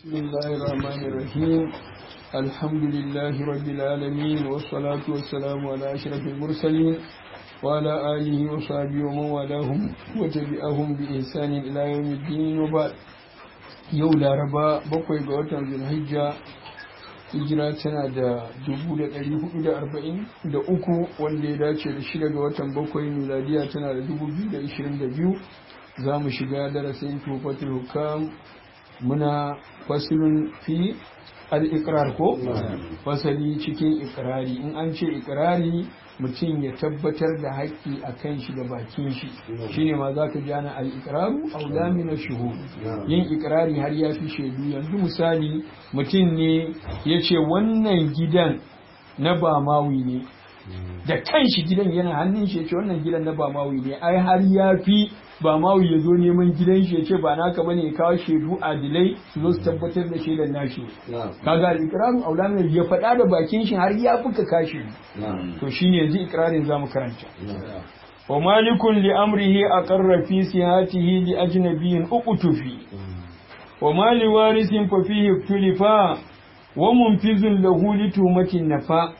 بسم الله الرحمن الرحيم الحمد لله رب العالمين والصلاة والسلام على أشرف المرسلين وعلى آله وصحبه ومن والاهم وتبعهم بإحسان إلى يوم الدين وبعد yau laraba bakwai ga watan zulhijja hijira tana da dubu da ɗari hudu da arba'in da uku wanda ya dace da shida ga watan bakwai miladiya tana da dubu biyu da ishirin da biyu za mu shiga darasin tufatul hukam muna fasilin fi al-iqrar ko fasali cikin ikrari in an ce ikrari mutum ya tabbatar da haƙƙi a kan shi da bakin shi shine ma za ka jana al-iqraru aula min shuhud yin ikrari har ya fi shaidu yanzu misali mutum ne ya ce wannan gidan na ba mawi ne da kan shi gidan yana hannun shi ya ce wannan gidan na ba mawi ne ai har ya fi ba mawu ya zo neman gidan shi ya ce ba naka bane ya kawo shaidu adilai su zo su tabbatar da shaidan nashi kaga ikrarin aulamin ya faɗa da bakin shi har ya fuka kashi to shine yanzu ikrarin zamu karanta wa malikun li amrihi aqarra fi sihatihi li ajnabiyyin uqtufi wa mali warisin fa fihi tulifa wa munfizun lahu li tumatin nafa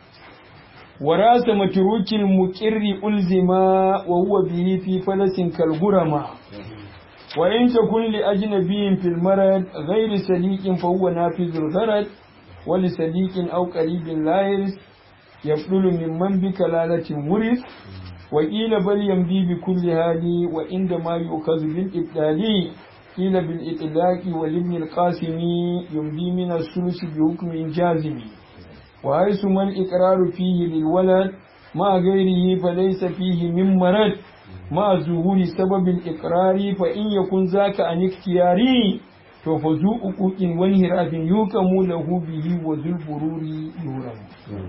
وراس متروك المقر ألزما وهو به في فلس كالغرما وإن تكن لأجنبي في المرض غير سليك فهو نافذ الغرض ولسليك أو قريب لا يرث يفضل ممن بكلالة ورث وقيل بل يمضي بكل هذه وعندما يؤخذ بالإبدال قيل بالإطلاق ولابن القاسم يمضي من الثلث بحكم جازم وحيث ما الإقرار فيه للولد مع غيره فليس فيه من مرض مع ظهور سبب الإقرار فإن يكن ذاك عن اختياري ففزو أقوك وانهراف يوكم له به وذو البرور يورم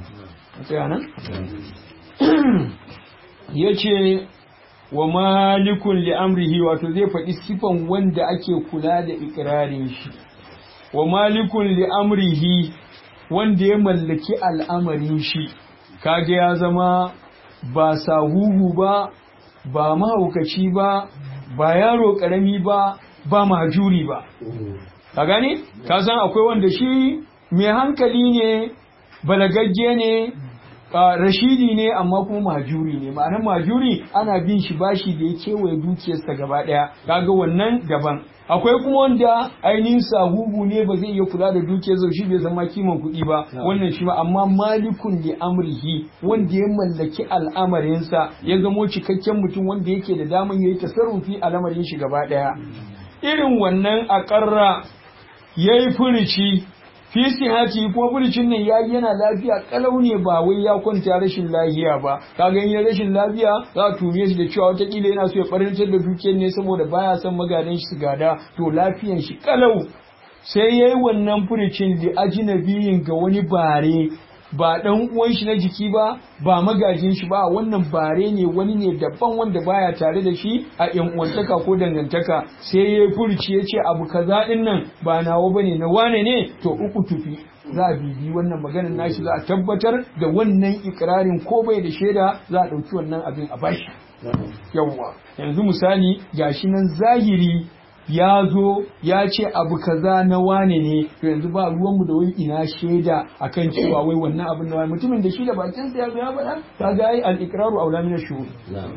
yace wa malikun li'amrihi wato zai faɗi sifan wanda ake kula da ikirarin shi wa malikun li'amrihi wanda ya mallaki al'amarin shi kage ya zama ba sahuhu ba ba mahaukaci ba ba yaro karami ba ba majuri ba ka gane ka san akwai wanda shi mai hankali ne balagagge ne rashidi ne amma kuma majuri ne ma'anar majuri ana bin shi bashi da ya kewaye dukiyarsa gaba daya kaga wannan daban akwai kuma wanda ainihin sahuhu ne ba zai iya kula da dukiyar shi bai zama kiman kuɗi ba wannan shi ba amma malikun li amrihi wanda ya mallaki al'amarinsa ya zamo cikakken mutum wanda yake da daman yayi tasarrufi a lamarin shi gaba daya irin wannan akarra yayi furici fi sihati ko burcin nan yayi yana lafiya kalau ne ba wai ya kwanta rashin lafiya ba kaga in rashin lafiya za a tume shi da cewa watakila yana so ya farintar da dukiyar ne saboda baya son magadan shi su gada to lafiyan shi kalau sai yayi wannan furicin da ajinabiyin ga wani bare ba dan uwan shi na jiki ba ba magajin shi ba wannan bare ne wani ne daban wanda baya tare da shi a yan uwantaka ko dangantaka sai ya furci ya ce abu kaza din nan ba nawa bane na wane ne to uku tufi za a bibi wannan maganar nashi za a tabbatar da wannan ikirarin ko bai da shaida za a ɗauki wannan abin a bashi yawwa yanzu misali gashi nan zahiri ya zo ya ce abu kaza na wane ne to yanzu ba ruwanmu da wani ina shaida akan cewa wai wannan abin na wane mutumin da shi da bakinsa ya zo ya faɗa ta ga ai al-iqraru aula min ash-shuhud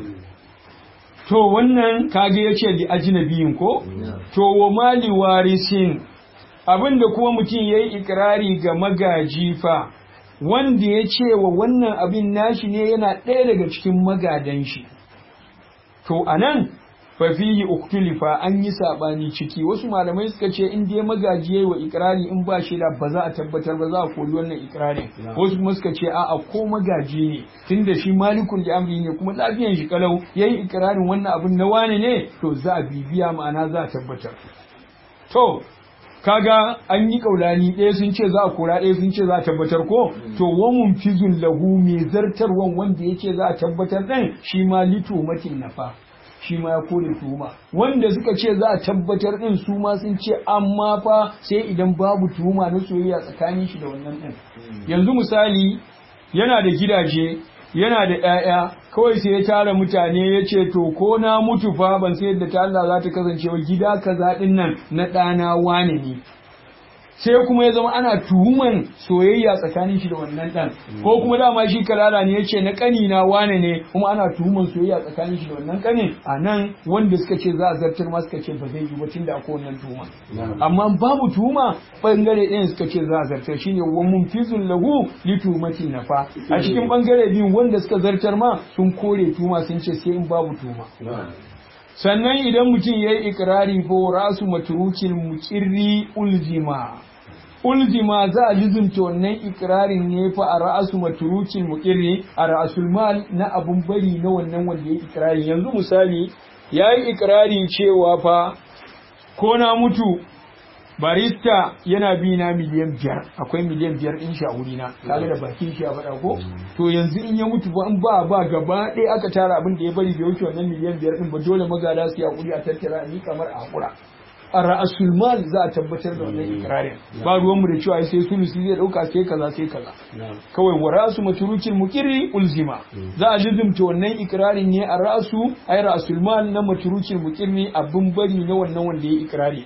to wannan kage yace li ajnabiyin ko to wa mali warisin abinda kuma mutum yayi ikrari ga magaji fa wanda ya ce wa wannan abin nashi ne yana ɗaya daga cikin magadan shi to anan fafihi uktulifa an yi sabani ciki wasu malamai suka ce in dai magaji yayi wa ikrari in ba shi da ba za a tabbatar ba za a kori wannan ikrarin wasu kuma suka ce a'a ko magaji ne tunda shi malikun da amri ne kuma lafiyan shi kalau yayi ikrarin wannan abin na wane ne to za a bibiya ma'ana za a tabbatar to kaga an yi kaulani ɗaya sun ce za a kora ɗaya sun ce za a tabbatar ko to wamun fizun lahu mai zartarwan wanda yake za a tabbatar ɗin shi ma lito matin nafa shi ma ya kore tuhuma wanda suka ce za a tabbatar din su ma sun ce amma fa sai idan babu tuhuma na soyayya tsakanin shi da wannan din yanzu misali yana da gidaje yana da ƴaƴa kawai sai ya tara mutane ya ce to ko na mutu fa ban sai yadda ta Allah za ta kasance wa gida kaza din nan na ɗana wane ne sai kuma ya zama ana tuhuman soyayya tsakanin shi da wannan dan ko kuma dama shi kalala ne yace na kani na wane ne kuma ana tuhuman soyayya tsakanin shi da wannan kanin a nan wanda suka ce za a zartar ma suka ce ba zai yi ba tunda akwai wannan tuhuma amma babu tuhuma bangare ɗayan suka ce za a zartar shine wa munfizul lahu li tuhumati nafa a cikin bangare biyun wanda suka zartar ma sun kore tuhuma sun ce sai in babu tuhuma sannan idan mutum ya yi ikirari ko rasu maturukin mukirri ulzima ulzima za a lizumta wannan ikirarin ne fa a ra'asu maturukin mukirri a ra'asul mal na abun bari na wannan wanda ya yi ikirari yanzu misali ya yi ikirari cewa fa ko na mutu barista yana bi na miliyan biyar akwai miliyan biyar in shi a wurina kaga da bakin shi a faɗa ko to yanzu in ya mutu ba in ba ba gaba ɗaya aka tara abin da ya bari bai wuce wannan miliyan biyar din ba dole magada su ya kuri a tattara ni kamar a hakura a ra'asul mal za a tabbatar da wannan ikrarin ba ruwan mu da cewa sai sulusi zai dauka sai kaza sai kaza kawai wa ra'su matrukin mukirri ulzima za a lizumta wannan ikrarin ne a ra'su ay ra'asul mal na matrukin mukirri abin bari na wannan wanda ya ikrari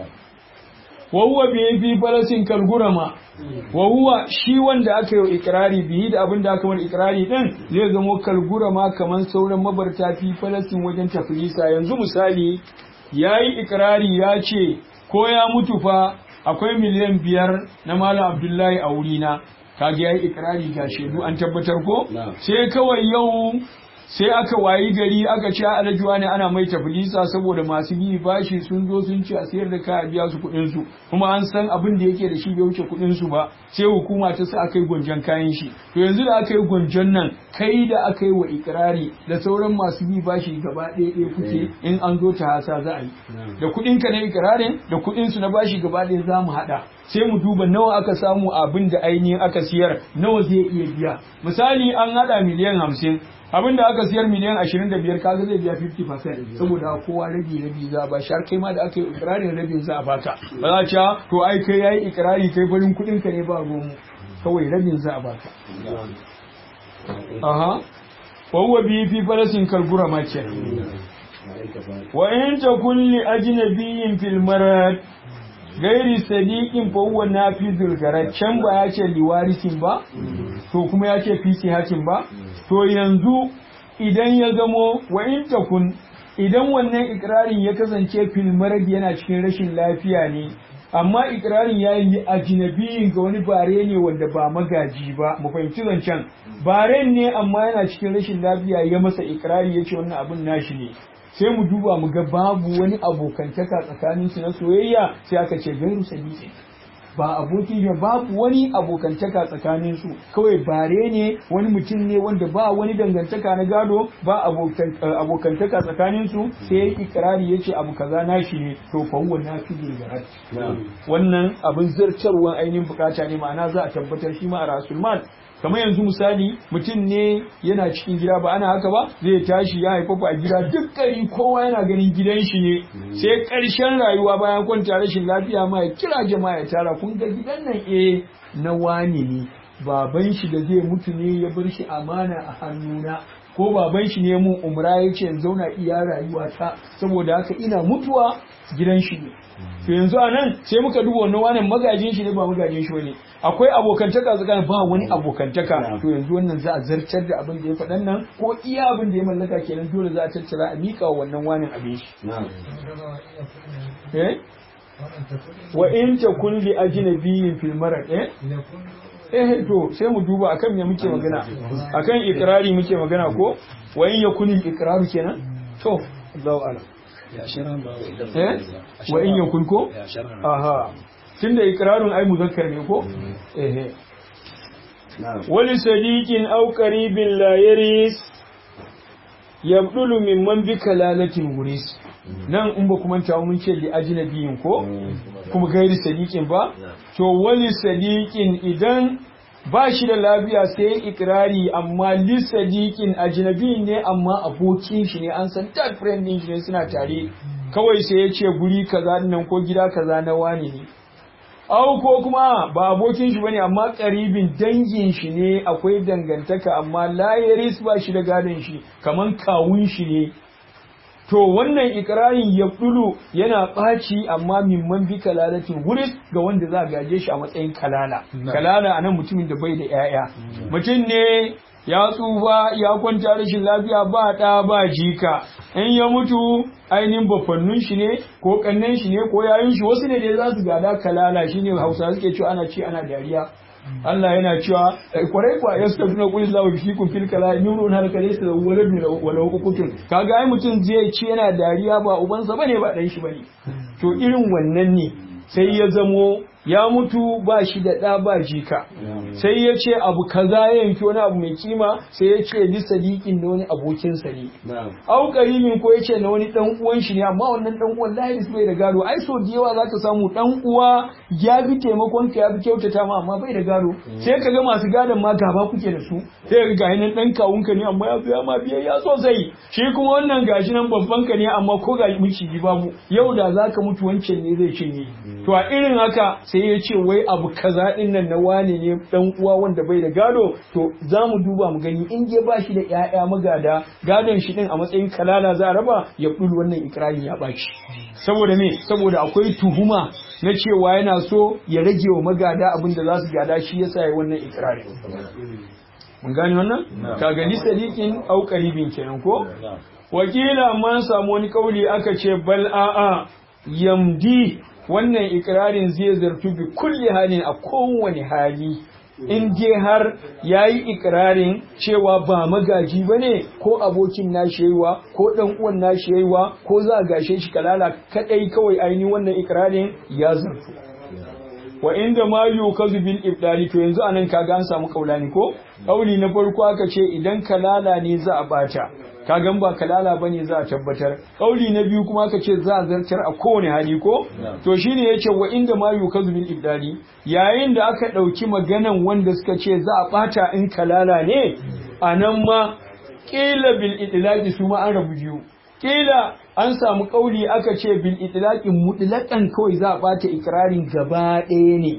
wahuwa biye fi falasin kalgurama wahuwa shi wanda aka yi ikirari biyi da abin da aka mar ikirari din zai zamo kalgurama kamar sauran mabarta fi falasin wajen tafilisa yanzu misali ya yi ikirari ya ce ko ya mutu fa akwai miliyan biyar na malam abdullahi a wurina kage ya yi ikirari ga shaidu an tabbatar ko sai kawai yau sai aka wayi gari aka ci alajuwa ne ana mai tafilisa saboda masu bi bashi sun zo sun ci a sayar da kaya biya su kuɗin su kuma an san abin da yake da shi bai wuce kuɗin su ba sai hukuma ta sa aka yi gwanjon kayan shi to yanzu da aka yi gwanjon nan kai da aka yi wa ikirari da sauran masu bi bashi gaba ɗaya ɗaya kuke in an zo ta hasa za a yi da kuɗin ka na ikirarin da kuɗin su na bashi gaba ɗaya za mu haɗa sai mu duba nawa aka samu abin da ainihin aka siyar nawa zai iya biya misali an haɗa miliyan hamsin abinda aka siyar miliyan 25 kaga zai biya 50% saboda kowa rabi rabi za a ba shi har kai ma da aka yi ikirarin rabin za a baka ba za a to ai kai yayi ikirari kai farin kudin ka ne ba ruwan kawai rabin za a baka aha wa huwa bi fi farasin kalgura ma ce wa in takun li ajnabiyyin fil marad gairi sadiqin fa huwa nafizul garad can ba ya ce liwarisin ba to kuma ya ce fi hakin ba to yanzu idan ya zamo wa in takun idan wannan ikirarin ya kasance fil marad yana cikin rashin lafiya ne amma ikirarin ya yi ajinabiyin ga wani bare ne wanda ba magaji ba mu fahimci zancen baren ne amma yana cikin rashin lafiya ya masa ikirari ya ce wannan abin nashi ne sai mu duba mu ga babu wani abokantaka tsakanin su na soyayya sai aka ce gairu sabiqin ba aboki ne babu wani abokantaka tsakanin su kawai bare ne wani mutum ne wanda ba wani dangantaka na gado ba abokantaka tsakanin su sai ya ikrari yace abu kaza nashi ne to fa huwa nafidul garat wannan abin zartarwan ainihin bukata ne ma'ana za a tabbatar shi ma a rasul mal kamar yanzu misali mutum ne yana cikin gida ba ana haka ba zai tashi ya haifafa a gida duk gari kowa yana ganin gidan shi ne sai ƙarshen rayuwa bayan kwanta rashin lafiya ma ya kira jama'a ya tara kun ga gidan nan eh na wani ne baban shi da zai mutu ne ya bar shi amana a hannuna ko baban shi ne mun umra ya ce zauna iya rayuwa ta saboda haka ina mutuwa gidan shi ne to yanzu a nan sai muka duba wannan wannan magajin shi ne ba magajin shi bane akwai abokantaka tsakanin ba wani abokantaka to yanzu wannan za a zartar da abin da ya faɗan nan ko iya abin da ya mallaka kenan dole za a tattara a miƙa wannan wanin abin shi eh wa in takun li ajnabiyyin fil marad eh eh to sai mu duba akan me muke magana akan ikrari muke magana ko wa in yakun ikraru kenan to Allahu a'lam eh wa in yakun ko aha tunda ikrarun ai muzakkar ne ko eh wali sadiqin aw qaribin la yaris yabdulu mimman bi kalalatin guris nan in ba kuma tawo mun ce li ajnabiyin ko kuma gairi sadiqin ba to wali sadiqin idan ba shi da lafiya sai ikirari amma li sadiqin ajnabi ne amma abokin shi ne an san third friend din shi ne suna tare kawai sai ya ce guri kaza nan ko gida kaza na wani ne au ko kuma ba abokin shi bane amma karibin dangin shi ne akwai dangantaka amma layaris ba shi da gadon shi kaman kawun shi ne to wannan ikirarin ya dulu yana ɓaci amma mimman bi kalalatin wuris ga wanda za a gaje shi a matsayin kalala kalala anan mutumin da bai da 'ya'ya mutum ne ya tsufa ya kwanta rashin lafiya ba ɗa ba jika in ya mutu ainihin bafannun shi ne ko kannan shi ne ko yayin shi wasu ne da za su gada kalala shine hausa suke cewa ana ci ana dariya Allah yana cewa kwarai kwa ya suka tuna kulli lahu fi kun fil kala nurun har kale su walad wala hukutun kaga ai mutum zai ci yana dariya ba ubansa bane ba dan shi bane to irin wannan ne sai ya zamo ya mutu ba shi da ɗa ba jika sai ya ce abu kaza ya yanki wani abu mai kima sai ya ce li sadiqin da wani abokinsa ne au karimin ko ya ce na wani dan uwan shi ne amma wannan dan uwan lahi bai da gado ai so da yawa zaka samu dan uwa ya bi taimakon ka ya bi kyautata ma amma bai da gado sai ka ga masu gadon ma gaba kuke da su sai ga ga nan dan kawun ka ne amma ya biya ma biyayya sosai shi kuma wannan gashi nan babban ka ne amma ko ga miciji babu yau da zaka mutu wancan ne zai cinye to a irin haka sai ya ce wai abu kaza din nan na wane ne dan uwa wanda bai da gado to za mu duba mu gani in je ba shi da ƴaƴa magada gadon shi din a matsayin kalala za a raba ya bulu wannan ikrarin ya baci saboda me saboda akwai tuhuma na cewa yana so ya rage wa magada abin da za su gada shi yasa ya wannan ikrarin mun gane wannan ka gani sadiqin au qaribin kenan ko wakila man samu wani kauli aka ce bal a'a yamdi wannan ikirarin zai zartu bi kulli halin a kowane hali in je har ya yi ikirarin cewa ba magaji ba ne ko abokin nashi yayiwa ko ɗan uwan nashi yayiwa ko za a gashe shi kalala kaɗai kawai ainihin wannan ikirarin ya zartu wa inda ma yukazu bil ibdali to yanzu anan kaga an samu kaulani ko kauli na farko aka ce idan kalala ne za a bata kagan ba kalala bane za a tabbatar kauli na biyu kuma aka ce za a zartar a kowane hali ko to shine yace wa inda ma yukazu bil ibdali yayin da aka dauki maganan wanda suka ce za a bata in kalala ne anan ma qila bil idlaqi su ma an rabu biyu kila an samu kauli aka ce bil itlaqin mutlaqan kawai za a bata ikrarin gaba ɗaya ne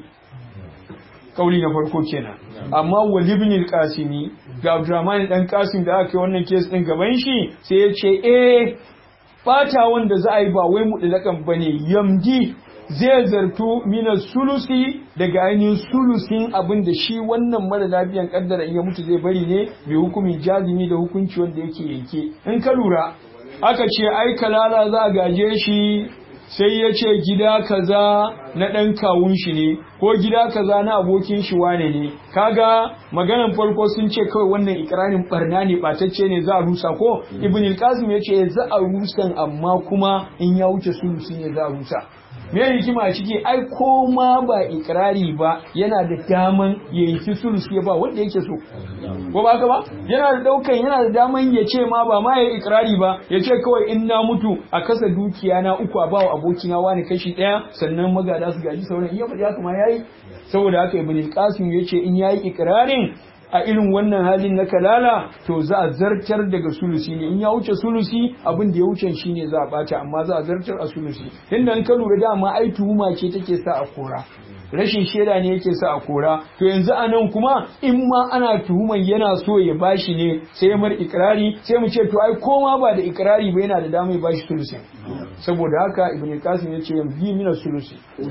kauli na farko kenan amma wal ibn al-qasimi ga Abdurrahman dan Qasim da aka yi wannan case din gaban shi sai ya ce eh bata wanda za a yi ba wai mutlaqan bane yamdi zai zartu mina sulusi daga ainihin sulusin abin da shi wannan mara lafiyan kaddara in ya mutu zai bari ne mai hukumin jazimi da hukunci wanda yake yanke in ka lura aka ce ai kalala za a gaje shi sai ya ce gida kaza na ɗan kawun shi ne ko gida kaza na abokin shi wane ne kaga maganan farko sun ce kawai wannan ikirarin barna ne batacce ne za a rusa ko ibn al-qasim ya ce za a rusan amma kuma in ya wuce sulusi ne za a rusa me hikima a ciki ai ko ma ba ikirari ba yana da daman ya yi sulusi ya ba wanda yake so ko ba ka ba yana da daukan yana da daman ya ce ma ba ma ya ikirari ba ya ce kawai in na mutu a kasa dukiya na uku a bawa abokina wani kashi daya sannan magada su gaji sauran iya faɗi haka ma yayi saboda haka ibn qasim ya ce in yayi ikirarin a irin wannan halin na kalala to za a zartar daga sulusi ne in ya wuce sulusi abin da ya wuce shi ne za a bata amma za a zartar a sulusi inda in ka lura dama ai tuhuma ce take sa a kora rashin shaida ne yake sa a kora to yanzu a nan kuma in ma ana tuhuman yana so ya bashi ne sai ya mar ikirari sai mu ce to ai koma ba da ikirari ba yana da dama ya bashi sulusi saboda haka ibn qasim ya ce yanzu mina sulusi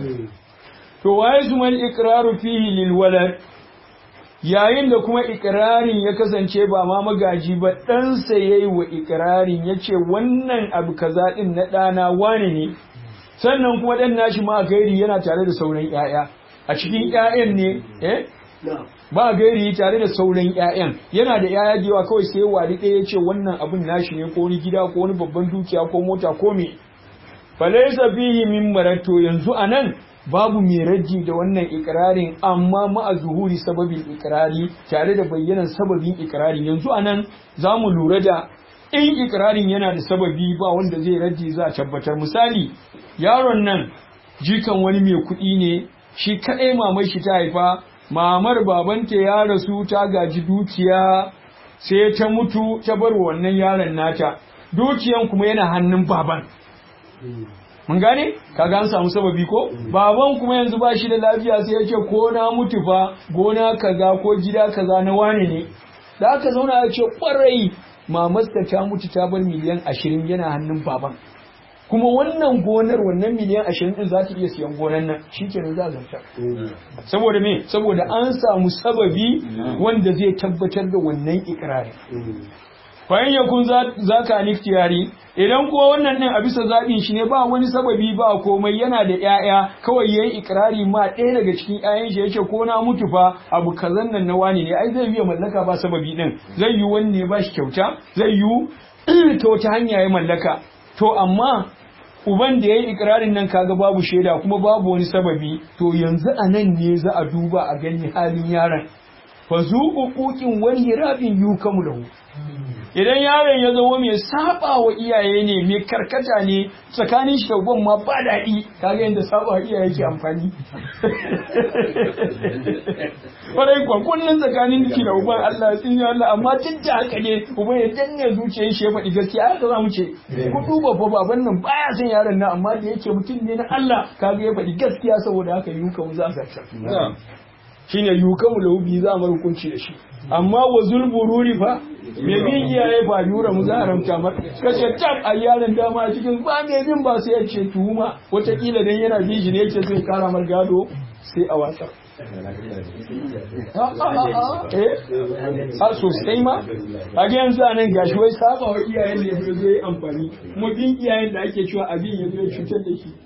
to waye zuman ikraru fihi lil walad yayin da kuma ikirarin ya kasance ba ma magaji ba ɗansa ya yi wa ikirarin ya ce wannan abu kaza ɗin na ɗana wane ne sannan kuma ɗan nashi ma gairi yana tare da sauran ‘ya'ya a cikin ‘ya'yan ne eh ba gairi tare da sauran ‘ya'yan yana da ‘ya'ya da yawa kawai sai wari ɗaya ya ce wannan abin nashi ne ko wani gida ko wani babban dukiya ko mota ko me falaisa fihi min marato yanzu anan babu mai raji da wannan ikirarin amma ma'a zuhuri sababin ikirari tare da bayyanan sababin ikirarin yanzu anan za mu lura da in ikirarin yana da sababi ba wanda zai raji za a tabbatar misali yaron nan jikan wani mai kuɗi ne shi kaɗai mamai shi ta haifa mamar babanta ya rasu ta gaji dukiya sai ta mutu ta bar wannan yaron nata dukiyan kuma yana hannun baban mun gane kaga an samu sababi ko baban kuma yanzu ba shi da lafiya sai ya ce ko na mutu fa gona kaza ko gida kaza na wane ne da aka zauna ya ce kwarai mamarsa ta mutu ta bar miliyan ashirin yana hannun baban kuma wannan gonar wannan miliyan ashirin din za ta iya siyan gonar nan shi kenan za a zarta saboda me saboda an samu sababi wanda zai tabbatar da wannan ikirari bayan yakun za ka niftiyari idan kuwa wannan din a bisa zaɓin shi ne ba wani sababi ba komai yana da ƴaƴa kawai yayi ikirari ma ɗaya daga cikin ƴaƴan shi yace ko na mutu fa abu kazan nan na wani ne ai zai yi mallaka ba sababi din zai yi wani ne ba shi kyauta zai yi ta wata hanya ya mallaka to amma uban da ya yi ikirarin nan kaga babu shaida kuma babu wani sababi to yanzu a nan ne za a duba a gani halin yaron fa zu uquqin wani rabin yukamu lahu idan yaron ya zama mai saba wa iyaye ne mai karkata ne tsakanin shi da uban ma ba daɗi kaga yadda saba wa iyaye ke amfani kwarai kwa kullum tsakanin ki da uban Allah ya tsinya Allah amma duk da haka ne uban ya danne zuciyar shi ya faɗi gaskiya haka za mu ce ku duba fa baban nan baya son yaron nan amma da yake mutum ne na Allah kaga ya faɗi gaskiya saboda haka yuka mu za a shine yuka mu laubi za mu hukunci da shi amma wa zulbururi fa me bin iyaye fa yura mu za haramta mar kace tab a yaron dama a cikin ba me bin ba sai ya ce tuhuma wataƙila dan yana bin shi ne yake zai kara mar gado sai a watsar a sosai ma a ga yanzu a nan gashi wai saba wa iyayen da ya zo yi amfani kuma bin iyayen da ake cewa abin ya zo ya cutar da shi